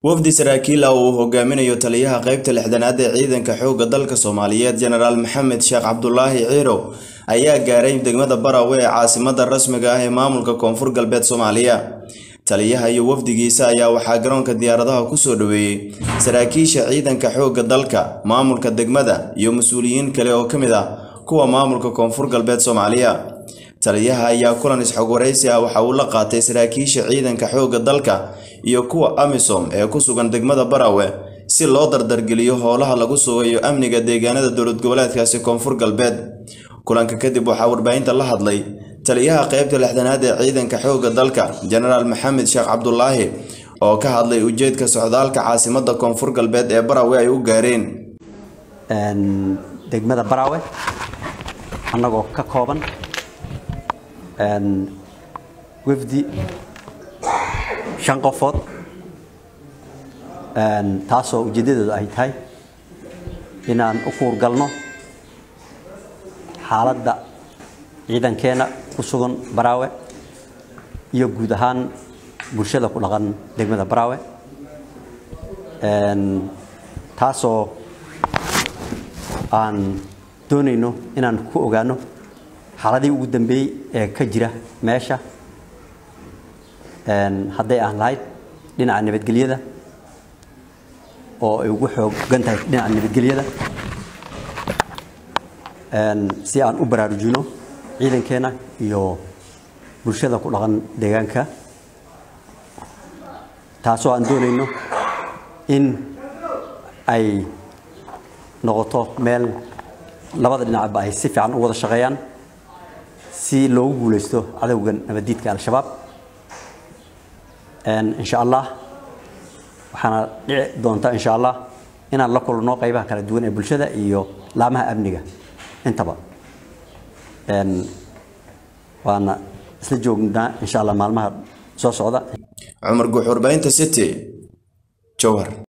wafdi saraakiil ah oo uu hogaaminayo taliyaha qaybta lixdanaad ee ciidanka xoogga dalka soomaaliyeed jenaraal maxamed sheekh cabdulaahi ciirow ayaa gaaray degmada barawe ee caasimada rasmiga ah ee maamulka koonfur galbeed soomaaliya taliyaha iyo wafdigiisa ayaa waxaa garoonka diyaaradaha kusoo dhoweeyey saraakiisha ciidanka xoogga dalka maamulka degmada iyo mas-uuliyiin kale oo ka mid ah kuwa maamulka koonfur galbeed soomaaliya taliyaha ayaa kulan isxog waraysi ah waxa uu la qaatay saraakiisha ciidanka xoogga dalka iyo kuwa amisom ee ku sugan degmada barawe si loo dardargeliyo howlaha lagu sugayo amniga deegaanada dowlad goboleedkaasi koonfur galbeed kulanka kadib waxaa warbaahinta la hadlay taliyaha qaybta lixdanaad ee ciidanka xoogga dalka jenaraal maxamed sheekh cabdulaahi oo ka hadlay ujeedka socdaalka caasimada koonfur galbeed ee barawe ay u gaareen degmada barawe annagoo ka kooban wafdi shan qofood taasoo ujeeddadoodu ay tahay inaan u kuurgalno xaaladda ciidankeenna ku sugan baraawe iyo guud ahaan bulshada ku dhaqan degmada baraawe taasoo aan doonayno inaan ku ogaano xaaladii ugu dambeeyey ee ka jira meesha hadday aan lahayd dhinaca nabadgelyada oo ay ugu xoogan tahay dhinaca nabadgelyada si aan u baraarujino ciidankeena iyo bulshada ku dhaqan deegaanka taasoo aan doonayno in ay noqoto meel labada dhinacba ay si fiican u wada shaqeeyaan si loogu guulaysto cadowgan nabaddiidka al-shabaab insha allah waxaana dhici doonta insha allah inaan la kulno qaybaha kala duwan ee bulshada iyo laamaha amniga intaba waana isla joognaa insha allah maalmaha soo socda cumar guux warbaahinta city jowhar